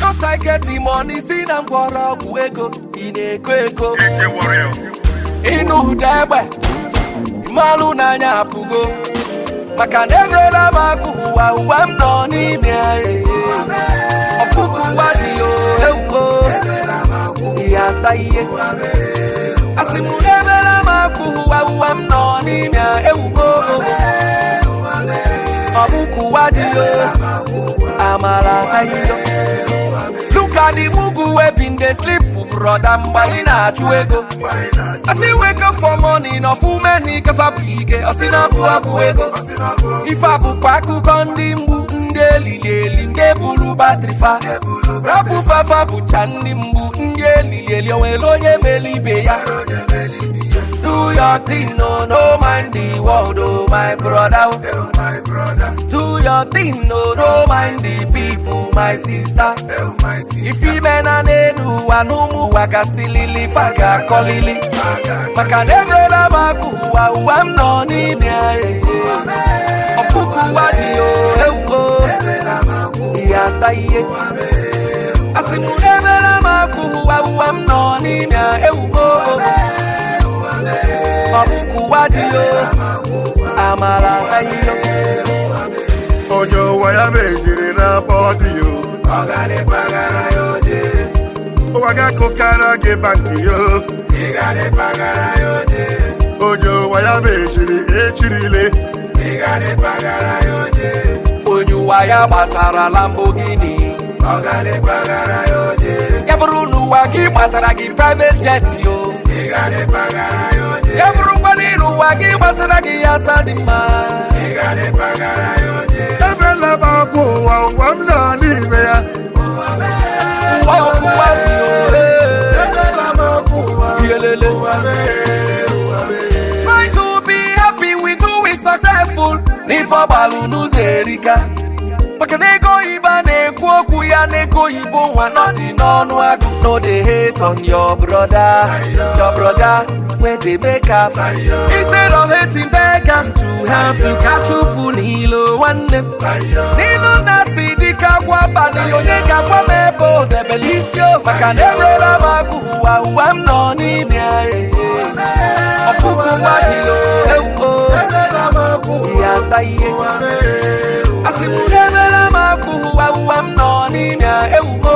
because I get the money si na mgbọrọgwụ ego ị na-eko eko DJ Warrior. ịnụ ụda egbe mmalụ n'anya apụgo maka na emeela m akụ ụwa ụwa m nọ n'ime ya ee. ọkpụkụ ụwa dị ya ewuo ihe asa ihe asị m na emeela m akụ ụwa ụwa m nọ n'ime ya ewuo ọkpụkụ ụwa dị ya amala asa ihe Look at the mugu wey been dey sleep broda mgbe anyị na-achụ ego Asị wake up for morning ọfụme na ikefa bụ ike ọsị na abụ abụ ego ife a bụkwa akụkọ ndị mgbu ndị elili eli ndị buru batrị fa rapụ fafa bụcha ndị mgbu ndị elili eli onwere onye mere ibe ya Do your thing, no, no mind the world, oh my brother. Do your thing, no, no mind the people, my sister. If you men and enu anumu wakasilili faga kolili. Maka nevela maku wa uam no ni me Opuku wadi yo ewo. Iya saiye. Asimu nevela maku wa uam no ni me ewo. Opuku wadi yo. Amala saiyo. Onye ụwa ya meziri na bọdị yo. Ụwa ga-akụkara gị bankị yo. Onye ụwa ya meziri echirile. onye ụwa ya gbatara Lamborghini ya bụrụ na ụwa gị gbatara gị private jet yo ya bụrụkwa na ịrụ ụwa gị gbatara gị ya asa dị mma Ebela m abụ ụwa ụwa m nọ n'ime ya. ụwa ọkụwa dị yo Ebela m abụ ụwa Yelele. ụwa mee, ụwa mee. try to be happy with who is successful n'ife ọgbalụ n'ụzọ erika maka na ego oyibo a na-ekwu okwu ya na ego oyibo nwa nọ dị n'ọnụ agụ no dey hate on your brother your brother wey dey make am instead of hating beg am to help you ka chụpụ n'ilo nwanne m n'ilu na si dịka agwa abalị onye ga-agwa m ebe o debere isi o maka na enwela m akụ ụwa ụwa m nọ n'ime ya ee. ọkpụkụ nwa dị o ewuo Ebela m abụ ihe asa ihe ụwa mee, ụwa asị m na emela m akụ ụwa ụwa m nọ n'ime ya ewuo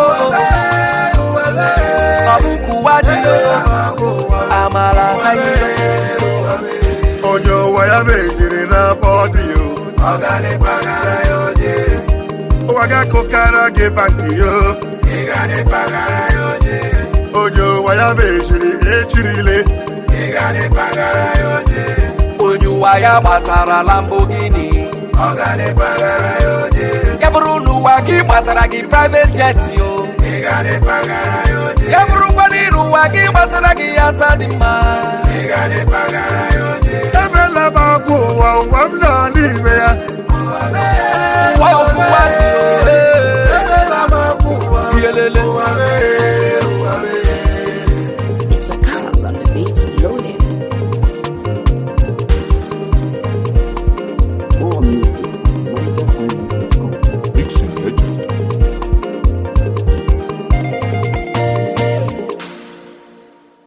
ọkpụkụ nwa dị o amala asa ihe onye ụwa ya meziri na bọdị yo ụwa ga-akụkara gị bankị yo onye ụwa ya meziri echirile onye ụwa ya gbatara Lamborghini ya bụrụ na ụwa gị gbatara gị private jet yo ya bụrụkwa na ịrụ ụwa gị gbatara gị ya asa dị mma ebela m abụ ụwa